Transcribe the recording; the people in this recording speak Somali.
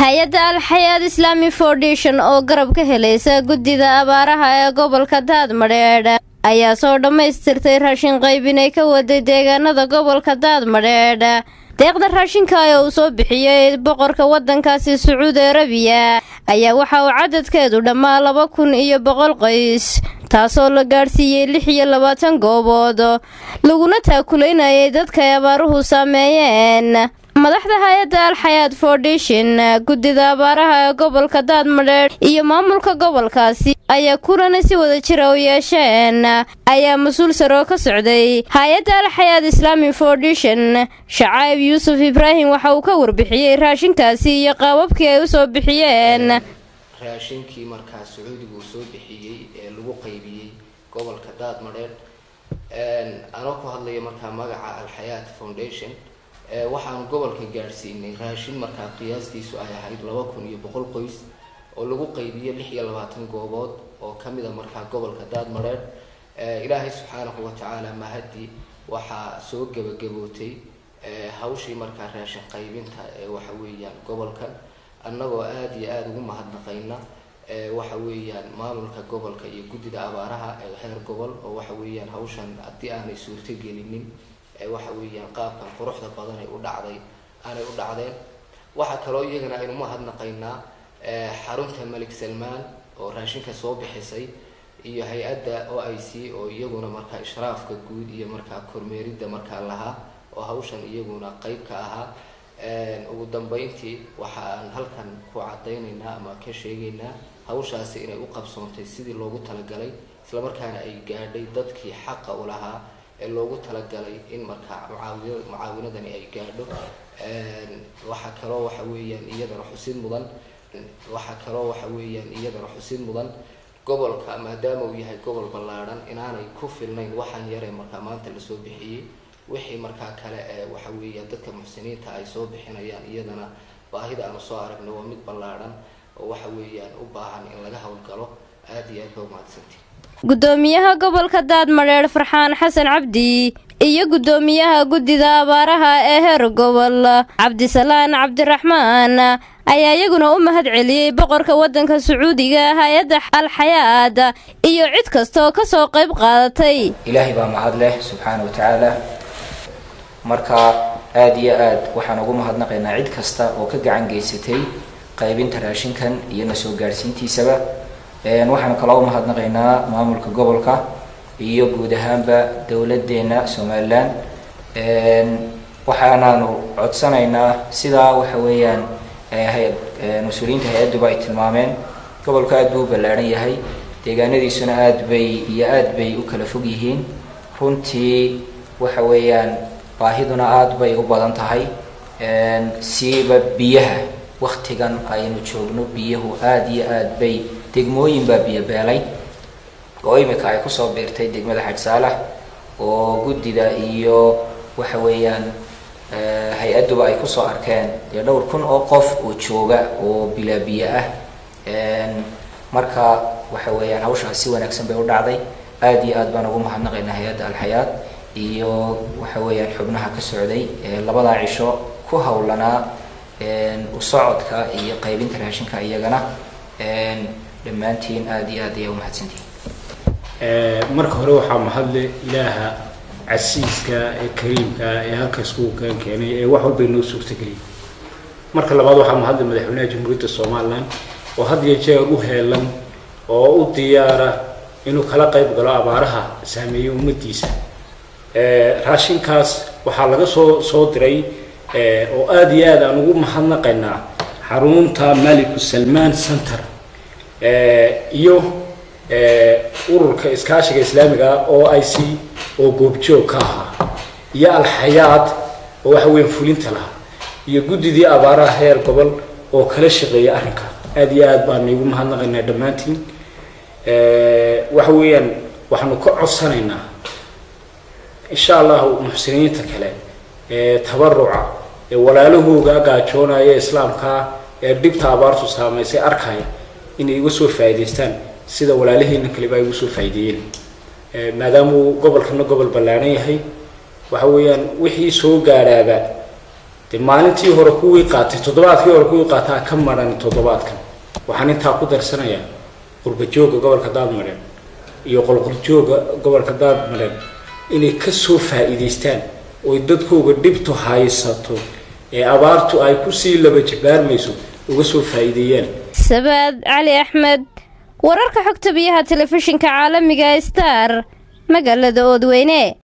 hay-adda alxayaad islaami foundation oo garab ka helaysa guddida abaaraha ee gobolka daadmadheedh ayaa soo dhammaystirtay raashin qaybinay ka waday deegaanada gobolka daadmadheedh deeqda raashinka ee uu soo bixiyey boqorka waddankaasi sacuudi arabiya ayaa waxa uu cadadkeedu dhammaa laba kun iyo boqol qoys taasoo la gaadhsiiyey lix iyo labaatan goobood laguna taakulaynayay dadka ay abaaruhu saameeyeen madaxda hay-adda alxayaad foundation guddida abaaraha ee gobolka daadmadheedh iyo maamulka gobolkaasi ayaa kulana si wada jira u yeesheen ayaa mas-uul saroo ka socday hay-adda alxayaad islaami foundation shacaib yuusuf ibraahim waxa uu ka warbixiyey raashinkaasi iyo qaababkii ay usoo bixiyeen raashinkii markaa sacuudiga uu soo bixiyey ee lagu qaybiyey gobolka daadmadheedh anoo ku hadlaya markaa magaca alxayaat foundation waxaanu gobolka gaadhsiinay raashin markaa qiyaastiisu ay ahayd laba kun iyo boqol qoys oo lagu qaybiyo lix iyo labaatan goobood oo kamid a markaa gobolka daadmadheedh ilaahay subxaanahu watacaala mahadi waxaa soo gebagabootay hawshii markaa raashin qaybinta ee waxa weeyaan gobolkan annagoo aada iyo aada ugu mahadnaqayna waxa weeyaan maamulka gobolka iyo guddida abaaraha ee heer gobol oo waxa weeyaan hawshan haddii aanay suurto gelinin waxa weeyaan qaabkan quruxda badan ay u dhacday aanay u dhacdeen waxaa kaloo iyagana aynu mahadnaqaynaa xarunta malik salmaan oo raashinka soo bixisay iyo hay-adda o i c oo iyaguna markaa ishraafka guud iyo markaa kormeeridda markaa lahaa oo hawshan iyaguna qeyb ka ahaa ugu dambeyntii waxa aan halkan ku cadaynaynaa ama ka sheegaynaa hawshaasi inay u qabsoontay sidii loogu talagalay islamarkaana ay gaadhay dadkii xaqa u lahaa ee loogu talagalay in markaa mucaawi mucaawinadani ay gaadho waxaa kaloo waxa weeyaan iyadana xusid mudan waxaa kaloo waxa weeyaan iyadana xusid mudan gobolka maadaama uu yahay gobol ballaadhan inaanay ku filnayn waxaan yaree markaa maanta lasoo bixiyey wixii markaa kale ee waxa weeyaan dadka muxsiniinta ay soo bixinayaan iyadana baahida aanu soo aragno waa mid ballaadhan oo waxa weeyaan u baahan in laga howlgalo aada iyo aad ba umahadsantii guddoomiyaha gobolka daadmadheedh farxaan xasan cabdi iyo guddoomiyaha guddida abaaraha ee heer gobol cabdisalaan cabdiraxmaan ayaa iyaguna u mahad celiyey boqorka waddanka sacuudiga hay-adda alxayaad iyo cid kasta oo kasoo qayb qaadatay ilaahay baa mahad leh subxaana wa tacaala marka aada iyo aad waxaan ugu mahadnaqaynaa cid kasta oo ka gacan geysatay qaybinta raashinkan iyo na soo gaadhsiintiisaba waxaan kaloo u mahadnaqaynaa maamulka gobolka iyo guud ahaanba dowladeena somalilan waxaanaanu codsanaynaa sidaa waxa weeyaan mas-uuliyiinta hay-adduba ay tilmaameen gobolku aad buu u ballaadhan yahay deegaanadiisuna aada bay iyo aada bay u kala fog yihiin runtii waxa weeyaan baahiduna aada bay u badan tahay siiba biyaha waktigan aynu joogno biyuhu aada iyo aada bay degmooyin baa biyo beelay oo imika ay kusoo biirtay degmada xaj saalax oo guddida iyo waxa weeyaan hay-adduba ay kusoo arkeen dee dhowr kun oo qof oo jooga oo bilaa biyo ah marka waxa weeyaan hawshaas si wanaagsan bay u dhacday aada iyo aad baan ugu mahadnaqaynaa hay-adda alxayaad iyo waxa weeyaan xubnaha ka socday labadaa cisho ku howlanaa u socodka iyo qaybinta raashinka iyagana dhammaantiin aada iyo aad ayaa umahadsantihin marka hore waxaa mahadle ilaaha casiiska ee kariimka ee halka iskugu keen keenay ee wax walba inoo suurtageliyay marka labaad waxaa mahadle madaxweynaha jamhuuriyadda somalilan oo had iyo jeer u heelan oo u diyaara inuu kala qayb galo abaaraha saameeyey ummadiisa raashinkaas waxaa laga soo soo diray oo aada iyo aad aan ugu mahadnaqaynaa xarunta maliku salmaan center iyo ururka iskaashiga islaamiga oo i c oo goobjoog ka ahaa iyo alxayaad oo waxa weyan fulinta lahaa iyo guddidii abaaraha heer gobol oo kala shaqeeya arrinka aada iyo aad baan igu mahadnaqaynaa dhammaantiin waxa weeyaan waxaanu ka codsanaynaa insha allahu muxsiniinta kale ee tabaruca ee walaalahooga gaajoonaya islaamkaa ee dhibta abaartu saamaysay arkaya inay iga soo faa'idaystaan sida walaalaheena kaleba ay ugu soo faa'ideeyeen maadaamuu gobolkana gobol ballaaran yahay waxa weeyaan wixii soo gaadhaaba dee maalintii hore kuwii qaatay toddobaadkii hore kuwii qaataa ka maran toddobaadkan waxaan intaa ku darsanayaa qurbajooga gobolka daadmadheer iyo qolqoljooga gobolka daadmadheer inay kasoo faa'iidaystaan oy dadkooga dhibtu haysato ee abaartu ay kusii laba jabaarmayso uga soo faa'iideeyaan sabaad cali axmed wararka xogta biyaha telefishinka caalamiga star magaalada oodweyne